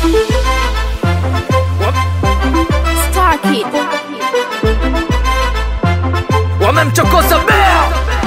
Star Kid. wamemchokoza bea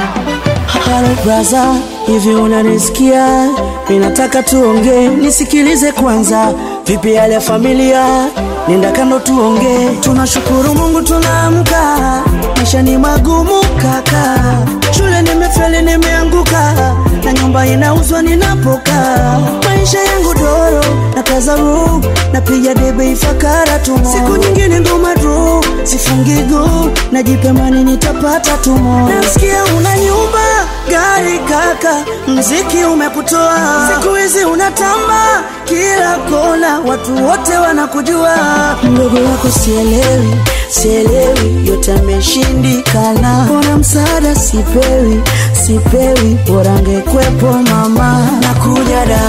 Halo braza, hivi unanisikia? Ninataka tuongee, nisikilize kwanza. Vipi hali ya familia? Nenda kando tuongee. Tunashukuru Mungu tunaamka, maisha ni magumu kaka. Shule nimefeli, nimeanguka na nyumba inauzwa ninapokaa. Maisha yangu doro na kaza roho, napiga debe ifakara tu. Siku nyingine ngoma draw, sifungi go, najipemani nitapata tumo. Nasikia una nyumba gari kaka, mziki umekutoa siku hizi unatamba kila kona, watu wote wanakujua. Mdogo wako sielewi, sielewi, yote ameshindikana. Mbona msaada sipewi, sipewi, bora angekwepo mama. Nakuja da,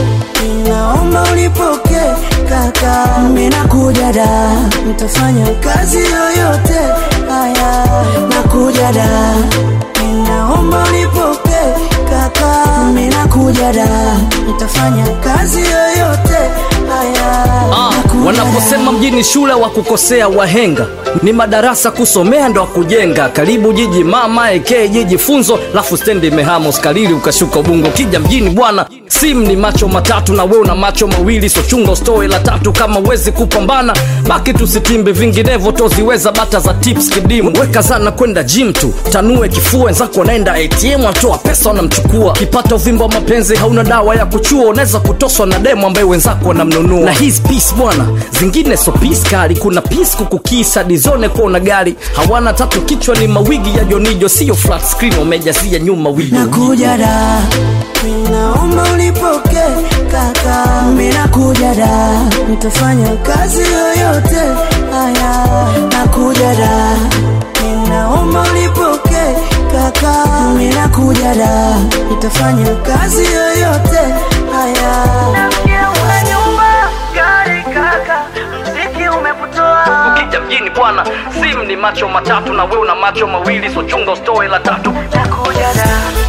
ninaomba ulipoke kaka, mimi nakuja da, nitafanya kazi yoyote haya, nakuja da Ninaomba ulipoke kaka, mimi nakuja da, nitafanya kazi yoyote haya. Ah, Nakuja wanaposema da. mjini shule wa kukosea wahenga ni madarasa kusomea ndo kujenga karibu jiji mama eke jiji funzo lafu stendi imehama uskalili ukashuka ubungo kija mjini bwana sim ni macho matatu na we una macho mawili so chunga ustoe la tatu kama wezi kupambana baki tusitimbe vinginevyo toziweza bata za tips kidimu weka zana kwenda gym tu tanue kifua wenzako wanaenda atm watoa pesa wanamchukua kipata uvimbo wa mapenzi hauna dawa ya kuchua unaweza kutoswa na demo ambaye wenzako wanamnunua na hizi peace bwana zingine so peace kali kuna peace kukukisa dizone kuwa una gari hawana tatu kichwa ni mawigi ya jonijo sio flat screen wamejazia nyuma wigo Nakuja da, ninaomba ulipoke kaka, mimi nakuja da, nitafanya kazi yoyote haya. Nakuja da, ninaomba ulipoke kaka, mimi nakuja da, nitafanya kazi yoyote haya. Una nyumba, gari kaka, mziki umekutoa ukija mjini bwana sim ni macho matatu na we una macho mawili so chunga ustoe la tatu nakuja da